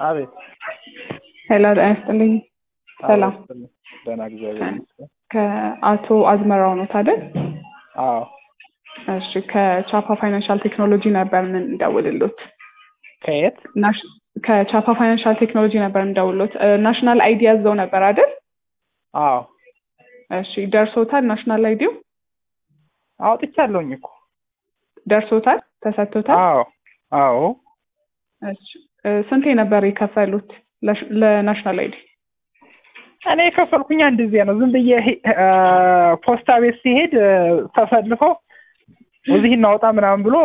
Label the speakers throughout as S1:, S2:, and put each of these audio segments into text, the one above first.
S1: አቤት
S2: ሄሎ ጤና ይስጥልኝ። ሰላም
S1: አቤት፣ ደህና እግዚአብሔር ይመስገን።
S2: ከአቶ አዝመራው ነው አይደል?
S1: አዎ
S2: እሺ ከቻፓ ፋይናንሻል ቴክኖሎጂ ነበር ምን እንደውልሎት
S1: ከየት?
S2: ናሽ- ከቻፓ ፋይናንሻል ቴክኖሎጂ ነበር እንደውልሎት ናሽናል አይዲ ያዘው ነበር አይደል?
S1: አዎ
S2: እሺ ደርሶታል? ናሽናል አይዲው
S1: አውጥቻለሁኝ እኮ።
S2: ደርሶታል? ተሰጥቶታል?
S1: አዎ አዎ
S2: እሺ እ ስንቴ ነበር የከፈሉት ለሽ- ለናሽናል አይዲ?
S1: እኔ የከፈልኩኝ አንድ ጊዜ ነው። ዝም ብዬ ሄ- እ ፖስታ ቤት ሲሄድ እ ተሰልፎ እዚህ እናወጣ ምናምን ብሎ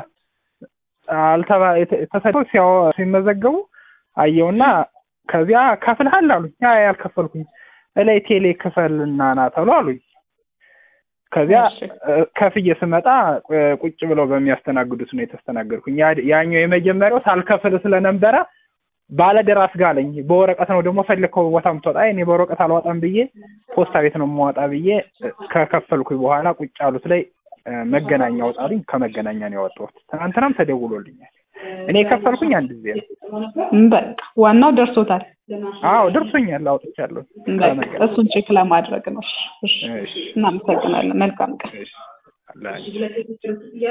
S1: አልተባ የተ- ተሰልፎ ሲያው ሲመዘገቡ አየውና ከዚያ ከፍልሃል አሉኝ። አይ አልከፈልኩኝ እላይ ቴሌ ክፈልና ና ተብሎ አሉኝ። ከዚያ
S2: እሺ።
S1: እ ከፍዬ ስመጣ እ ቁጭ ብለው በሚያስተናግዱት ነው የተስተናገድኩኝ። ያ- ያኛው የመጀመሪያው ሳልከፍል ስለነበረ ባለደራስ ጋር አለኝ። በወረቀት ነው ደግሞ ፈለግከው ቦታ ምትወጣ። አይ እኔ በወረቀት አልወጣም ብዬ ፖስታ ቤት ነው የማወጣ ብዬ እ ከከፈልኩኝ በኋላ ቁጭ ያሉት ላይ እ መገናኛ አውጣልኝ። ከመገናኛ ነው ያወጣሁት። ትናንትናም ተደውሎልኛል። እኔ የከፈልኩኝ አንድ ጊዜ ነው።
S2: በቃ ዋናው ደርሶታል።
S1: አዎ ደርሶኛል፣ አውጥቻለሁ።
S2: በቃ
S1: ከመገናኛ
S2: እሱን ቼክ ለማድረግ ነው። እሺ፣ እሺ።
S1: እሺ፣
S2: እናመሰግናለን። መልካም ቀን።
S1: እሺ አለ